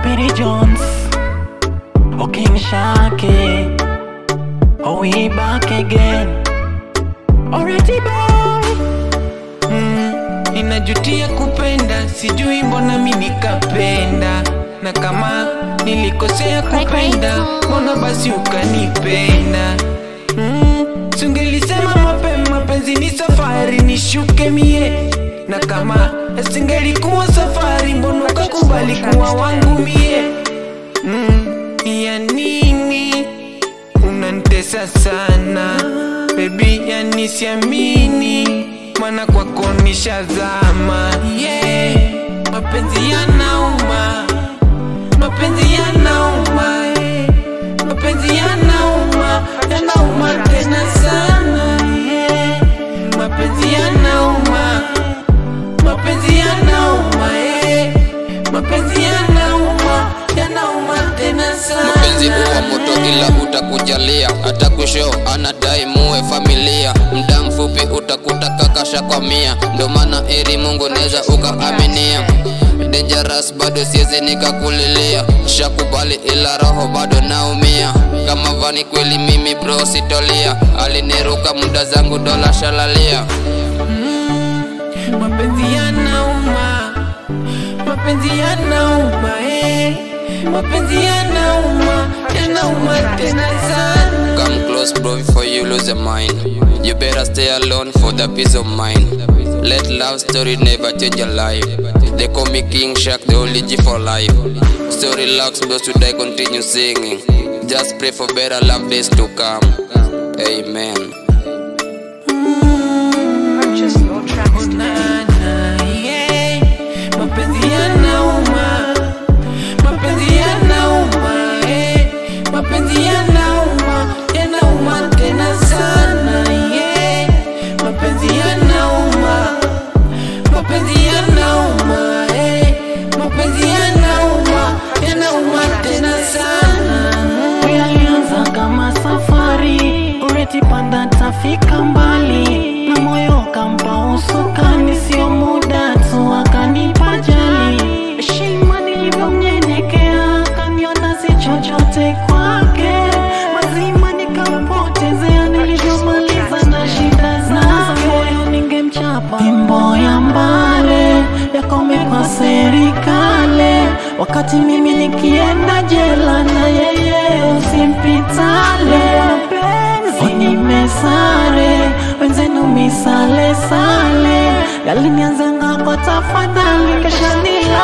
Speedy Jones, oh King Shake, oh we back again. Already boy, mm, ninajutia kupenda, sijui mbona mi nikapenda, na kama nilikosea kupenda, mbona basi ukanipenda mm, sungelisema mapema, penzi ni safari, nishuke mie, na kama singelikuwa safari, mbona ukakubali kuwa wangu mie mm, ya nini unanitesa sana bebi, yani siamini, mana kwako nishazama. Yeah, mapenzi yanauma, mapenzi yanauma, eh. mapenzi yanauma, yanauma tena sana. Yeah, mapenzi yanauma, mapenzi yanauma, eh. mapenzi yanauma, yanauma tena sana. mapenzi huwa moto ila utakujalia hata kusho anadai muwe familia mda mfupi utakuta kakasha kwa mia ndo maana eri mungu neza ukaaminia dangerous bado siezi nikakulilia shakubali ila roho bado naumia kama vani kweli mimi bro sitolia aliniruka muda zangu dola shalalia mapenzi yanauma, mapenzi yanauma, eh. mapenzi yanauma, yanauma tena sana. Come close, bro, before you lose your mind. You better stay alone for the peace of mind. Let love story never change your life. They call me King Shark, the only G for life. So relax, bro, should I continue singing? Just pray for better love days to come. Amen. Purchase your tracks today. Na, na, yeah. mapenzi yanauma, mapenzi yanauma, eh. mapenzi yanauma, yanauma tena sana. yeah. mapenzi yanauma, mapenzi yanauma, eh. mapenzi yanauma, yanauma tena sana. yalianza kama safari, ureti panda tafika mbali, na moyo kampa usukani, sio muda tu akanipa jali. Heshima nilivyomnyenyekea, kaniona si chochote kwake, mazima nikampotezea, nilivyomaliza na shida zake, moyo ningemchapa fimbo ya mbale yakome kwa serikali, wakati mimi nikienda jela na yeye usimpitale. Mapenzi nimesare, wenzenu misale sale, yalinianzanga kwa tafadhali, kesha nila